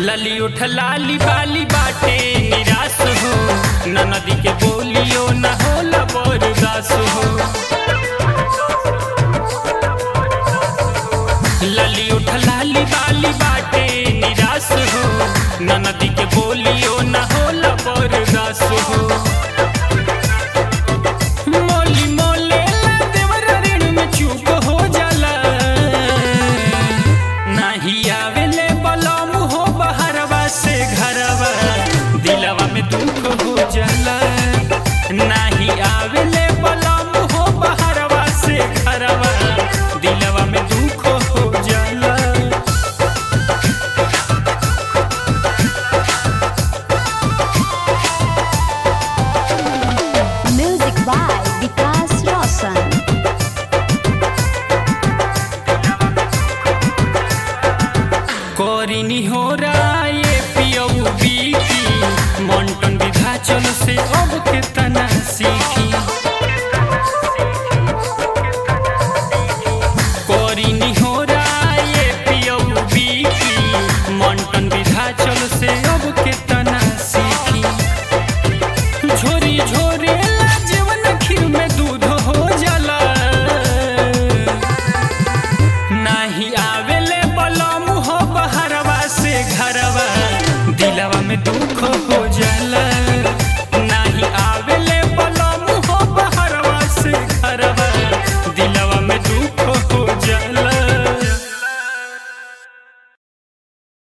लली उठ लाली बाली बाटे निराश हो न नदी के बोलियो न होला बरदास हो लली उठ लाली बाली बाटे निराश हो न नदी के बोलियो न होला बरदास हो मोली मोले ला देवर ऋण में चूक हो जाला नाही आवेले बलम हो बहरवा से घरवा दिलवा में दुख हो जाला नाही आवेले बलम हो बहरवा से घरवा दिलवा में दुख हो जाला Music by Vikas Roshan. कोरिनी हो राये पियऊ बीकी मंटन विधाचल से अब के तना सीखी कोरिनी हो राये पियऊ बीकी मंटन विधाचल से अब के तना सीखी झोरी झोरे ला जीवन खीर में दूध हो जाला नाही आवेले बलम हो बहरवा से घरवा दिलवा में दुख हो जाला